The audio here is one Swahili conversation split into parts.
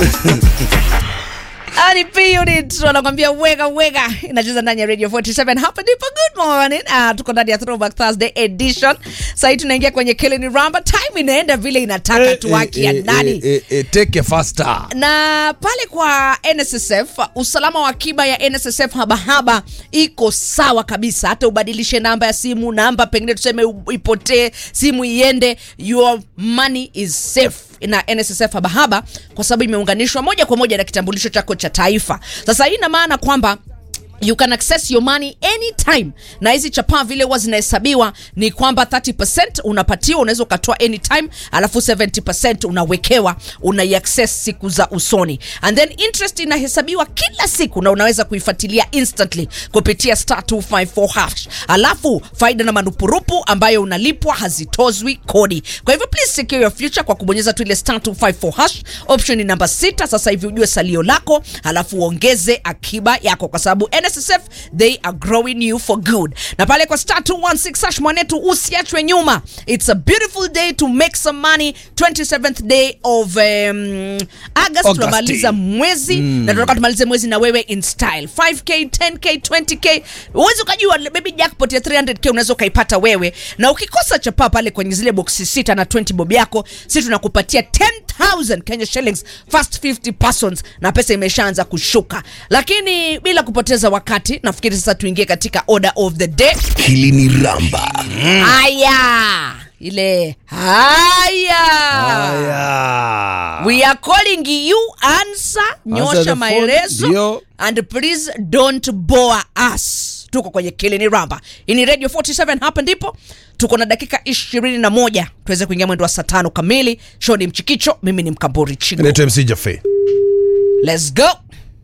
Ani P Unit wanakwambia wega wega, inacheza ndani ya Radio 47 hapa ndipo. Good morning. Ah, tuko ndani ya Throwback Thursday edition. Sasa hii tunaingia kwenye Killing Ramba. Time inaenda vile inataka tu haki ya nani. eh, eh, take it faster. na pale kwa NSSF usalama wa akiba ya NSSF habahaba iko sawa kabisa, hata ubadilishe namba ya simu, namba pengine tuseme u- ipotee, simu iende, your money is safe na NSSF habahaba kwa sababu imeunganishwa moja kwa moja na kitambulisho chako cha taifa. Sasa hii ina maana kwamba you can access your money anytime na hizi chapaa vile huwa zinahesabiwa ni kwamba 30 unapatiwa unaweza ukatoa anytime alafu 70 unawekewa unaiaccess siku za usoni and then interest inahesabiwa kila siku na unaweza kuifuatilia instantly kupitia star 254 hash alafu faida na manupurupu ambayo unalipwa hazitozwi kodi kwa hivyo please secure your future kwa kubonyeza tu ile star 254 hash option ni namba sita sasa hivi ujue salio lako alafu uongeze akiba yako kwa sababu nssf they are growing you for good na pale kwa star 216 hash mwanetu usiachwe nyuma it's a beautiful day to make some money 27th day of um, august tunamaliza mwezi na tunataka tumalize mwezi na wewe in style 5k 10k 20k uwezi ukajua baby jackpot ya 300k unaweza ukaipata wewe na ukikosa chapaa pale kwenye zile boksi sita na 20 bob yako si tunakupatia 10000 kenya shillings first 50 persons na pesa imeshaanza kushuka lakini bila kupoteza wakati nafikiri sasa tuingie katika order of the day Kilini Ramba. haya ile haya Haya. We are calling you answer, nyosha the phone, maelezo ndio. and please don't bore us. Tuko kwenye Kilini Ramba. Hii ni Radio 47 hapa ndipo. Tuko na dakika ishirini na moja tuweze kuingia mwendo wa saa tano kamili. Show ni Mchikicho, mimi ni Mkamburi Chigo. Inaitwa MC Jaffe. Let's go.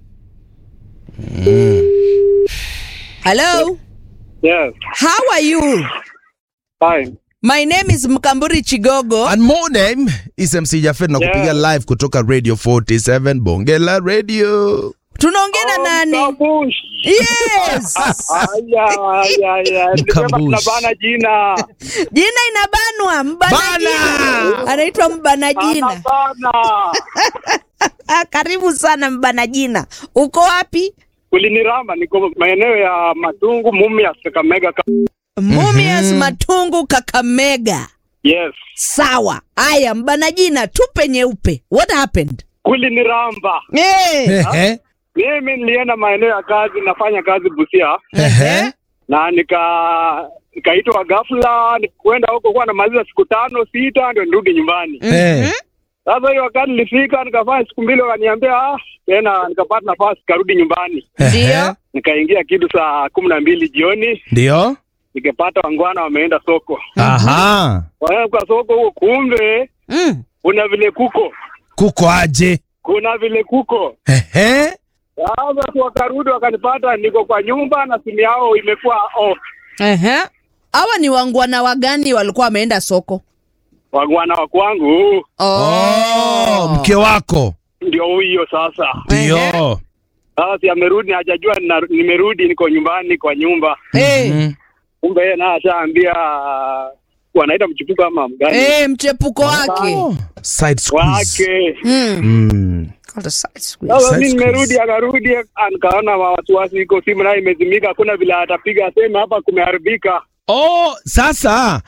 Hello. Yes, How are you? fine. My name is Mkamburi Chigogo. And my name is MC Jaffe na kupiga Yeah. live kutoka Radio 47 Bonge la Radio. Tunaongea na nani? Kabush. Yes. Aya, aya, aya. Nilisema Mkabush. tunabana jina. Jina inabanwa mbana Bana! jina. Anaitwa mbana jina. Anabana. Ah, karibu sana mbana jina. Uko wapi? Kuliniramba niko maeneo ya Matungu, Mumias, Kakamega. Ka- Mumias Matungu Kakamega. Yes. Sawa. Aya, mbana jina tupe nyeupe. What happened? Kuliniramba. Eh. Ehe. Mimi nilienda maeneo ya kazi, nafanya kazi Busia Ehe. na nika nikaitwa ghafla, nikuenda huko kwa namaliza siku tano sita, ndio nirudi nyumbani. Eh. Sasa hiyo wakati nilifika, nikafanya siku mbili, wakaniambia ah, tena nikapata nafasi, karudi nyumbani. Ndio. Nikaingia kitu saa kumi na mbili jioni, Ndio. nikapata wangwana wameenda soko. Aha. Waenda kwa soko huko, kumbe Mm. kuna vile kuko Kuko aje? kuna vile kuko. Ehe. Sasa tu wakarudi wakanipata, niko kwa nyumba na simu yao imekuwa off. Ehe. Hawa ni wangwana wagani walikuwa wameenda soko? Wangwana wa kwangu Oh, mke wako. ndio huyo sasa. Ndio. Sasa si amerudi, hajajua nina- nimerudi, niko nyumbani kwa nyumba. Eh. Mhm. Kumbe yeye naye ashaambia wanaita mchipuko ama mgani Eh, mchepuko wake. Oh, Side squeeze. wake. Mm. Mm. Called a side squeeze. Sasa Side mi nimerudi, squeeze. akarudi, ah, nikaona wasiwasi, iko simu nayo imezimika, hakuna vile atapiga aseme hapa kumeharibika. Oh, sasa